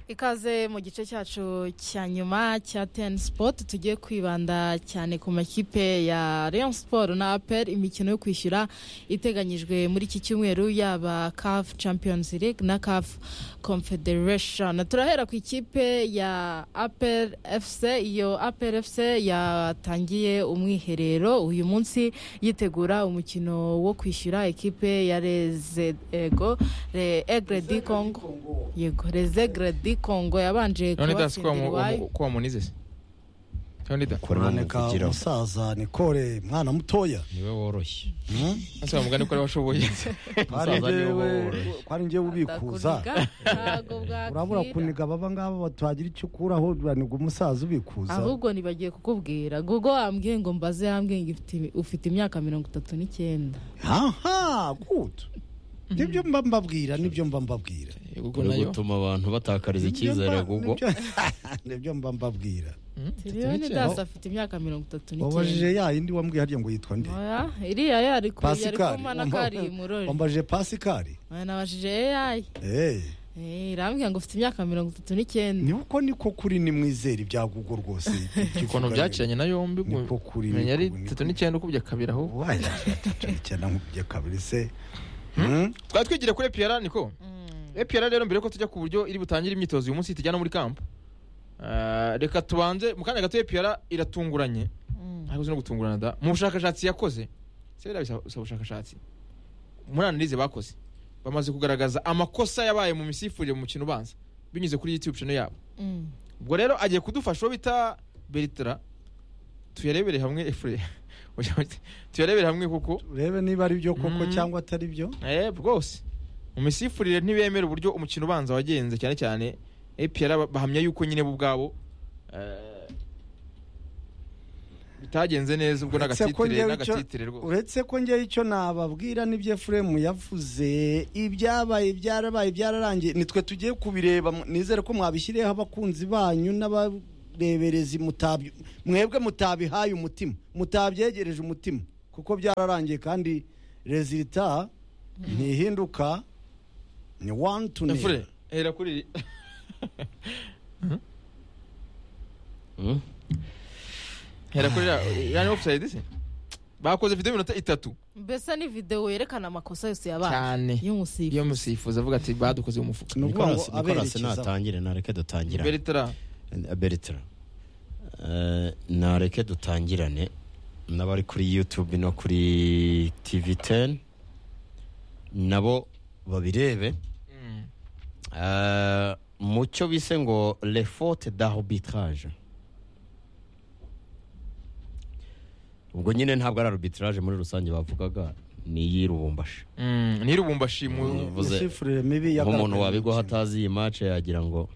ikaze mu gice cyacu cya nyuma cya teni sipoti tugiye kwibanda cyane ku makipe ya Rayon siporo na aperi imikino yo kwishyura iteganyijwe muri iki cyumweru yaba kafu champions league na kafu confederation turahera ku ikipe ya aperi efuse iyo aperi efuse yatangiye umwiherero uyu munsi yitegura umukino wo kwishyura ikipe ya reze ego re egre di kongo yego reze egre di kongo yabanje kubatsindira iwayo ko wamunize se nonida kuraneka umusaza nikore mwana mutoya niwe woroshye ese wamugani ko ari washoboye kwari Umusaza niwe njyewe woroshye. kwari njyewe ubikuza Ndakuniga, ntago bwakira. urabura kuniga baba ngaba batagira icyo ukuraho uraniga umusaza ubikuza ahubwo ntibagiye kukubwira gugo wambwiye ngo mbaze yambwiye ngo ifite- ufite imyaka mirongo itatu n'icyenda aha gudu nibyo mba mbabwira nibyo mba mbabwira ubwo uri nayo gutuma abantu batakariza Nibyo icyizere mba- kuko nibyo- nibyo mba mbabwira tiriyoni n'icyenda. dasi afite imyaka mirongo itatu n'icyenda wabajije ya yindi wambwiye harya ngo yitwa nde oya iriya yo ari ku- yari pasikari kumana ko ari murori wambajije pasikari Oya, nabajije eyayi eee Eh, irambwira ngo ufite imyaka mirongo itatu n'icyenda ni uko niko kuri nimwizera ibya gugo rwose ukuntu byakiranye na yombi Ni ko kuri, menya ni ari ko- ni itatu ko- n'icyenda ukubye kabiri ahubwo wajya icyenda nkubye kabiri se twari twigira kuri epiyara niko epiyara rero mbere yuko tujya ku buryo iri butangire imyitozo uyu munsi tujyana muri kampo Ah, reka tubanze mu kanya gato epiyara iratunguranye ntabwo uzi no gutungurana da mu bushakashatsi yakoze se biriya bisa- bisa bushakashatsi muri analize bakoze bamaze kugaragaza amakosa yabaye mu misifurire mu mukino ubanza binyuze kuri youtube channel yabo Mm. ubwo rero agiye kudufasha uwo bita beritra tuyarebere hamwe efure tuyarebere hamwe kuko urebe niba ari byo koko Mm. cyangwa atari byo Eh, rwose mu misifurire ntibemera uburyo umukino ubanza wagenze cyane cyane APR ba- bahamya yuko nyine bo ubwabo eh, bitagenze neza ubwo Uretse ko n'agatitire njyewe icyo- n'agatitire rwose uretse ko njyewe icyo nababwira n'ibyo efuremu yavuze ibyabaye byarabaye byararangiye nitwe tugiye kubireba mu- nizere ko mwabishyireho abakunzi banyu n'abareberezi mutabyo mwebwe mutabihaye umutima mutabyegereje umutima kuko byararangiye kandi rezilita ntihinduka ni wani tu Efure, hera kuri iri. Hmm? hera kuri iriya- iriya ni offside se bakoze video y'iminota itatu mbese ni videwo yerekana amakosa yose yabaye cyane y'umusifuzi iyo musifuzi avuga ati badukoze mu mufuka ni ukuvuga ngo Nicolas- Nicolas aberekezaho. natangire nareke dutangirane Beritra beritra Eh, nareke dutangirane n'abari kuri youtube no kuri tv 10 nabo babirebe Mm. Eh, mu cyo bise ngo le faute d'arbitrage ubwo nyine ntabwo ari arbitrage muri rusange bavugaga ni iyirubumbashi Mm, nirubumbashi mu Uvuze- Imishifurire mibi nk'umuntu yagaragaye mu wabigwaho mukino. atazi iyi mace yagira ngo